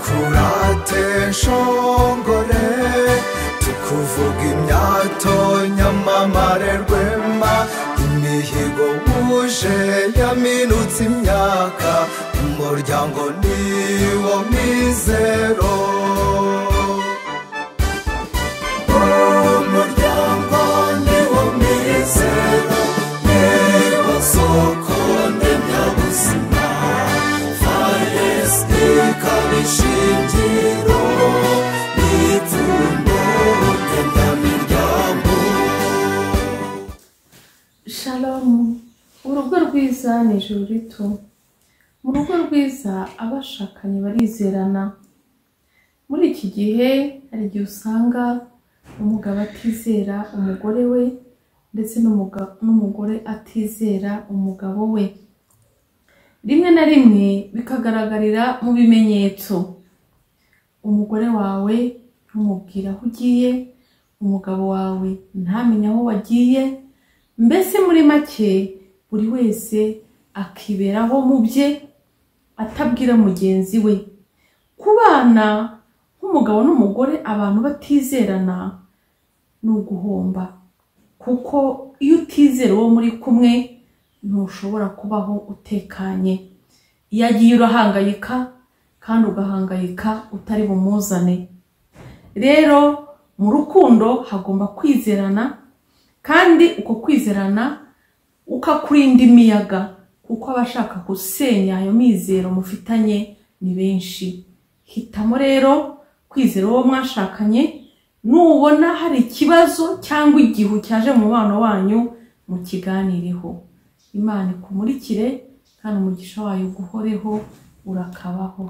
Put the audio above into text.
twadukurate nshongore tukuvuga imyato nyamamare rwema imihigo wuje yaminutse imyaka umuryango niwo mizero umuryango niwo mizero niwo soko ndemyabuzima faresite ikaba ishingiro n'ipfundo ndemyamiryango shalomu urugo rwiza ni ijuru rito mu rugo rwiza abashakanye barizerana muri iki gihe hari igihe usanga umugabo atizera umugore we ndetse n'umuga- n'umugore atizera umugabo we rimwe na rimwe bikagaragarira mu bimenyetso umugore wawe ntumubwire aho ugiye umugabo wawe ntamenye aho wagiye mbese muri make buri wese akiberaho mu bye atabwira mugenzi we kubana nk'umugabo n'umugore abantu batizerana ni uguhomba kuko iyo utizera uwo muri kumwe ntushobora kubaho utekanye iyo agiye urahangayika kandi ugahangayika utari bumuzane rero mu rukundo hagomba kwizerana kandi uko kwizerana ukakurinda imiyaga kuko abashaka gusenya ayo mizero mufitanye ni benshi hitamo rero kwizera uwo mwashakanye nubona hari ikibazo cyangwa igihu cyaje mu mubano wanyu mukiganireho imana ikumurikire kandi umugisha wayo uguhoreho urakabaho